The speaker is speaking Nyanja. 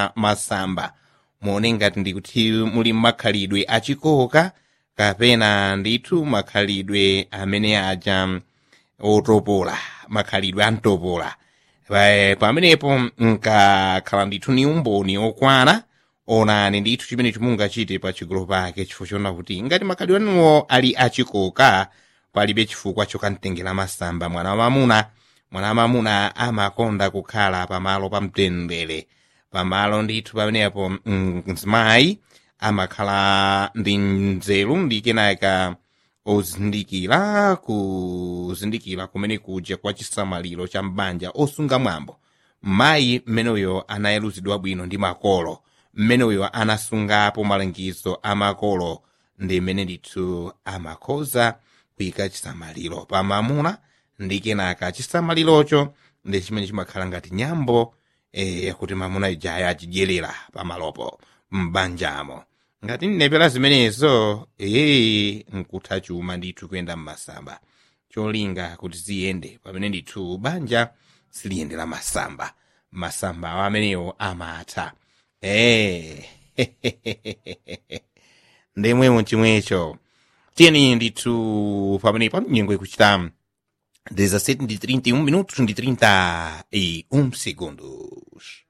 kutengera masamba muone ngati ndikuti muli makhalidwe achikoka kapena ndithu makhalidwe amene aja otopola makhalidwe amtopola Pa- pamenepo nkakhala ndithu ni umboni okwana onani ndithu chimene chimungachite pa chigolo pake chifukwa chona kuti ngati makhalidwe anuwo ali achikoka palibe chifukwa chokamtengera masamba mwana wamamuna mwana wamamuna amakonda kukhala pamalo pamtendere pamalo ndithu pamenepo mm, mzimayi amakhala ndi nzeru ndi kenaka ozindikira kuzindikira kumene kuja kwa chisamaliro cha mbanja osunga mwambo mayi mmeneyo anayeluzidwa bwino ndi makolo mmeneyo anasungapo malangizo a makolo ndi mmene ndithu amakhoza kuyika chisamaliro pa mamuna ndi kenaka chisamalirocho ndi chimene chimakhala ngati nyambo eh, yakuti mamuna ijaya achidyerera pamalopo m'banjamo ngati nnepera zimenezo ee nkutha chuma ndithu kuyenda m'masamba cholinga kuti ziyende pamene ndithu banja siliyendera masamba masamba awo amenewo amatha ee ndemwemo chimwecho tiyeni ndithu pamenepo nyengo ikuchita 17 ndi 31 minutos ndi 31 segundos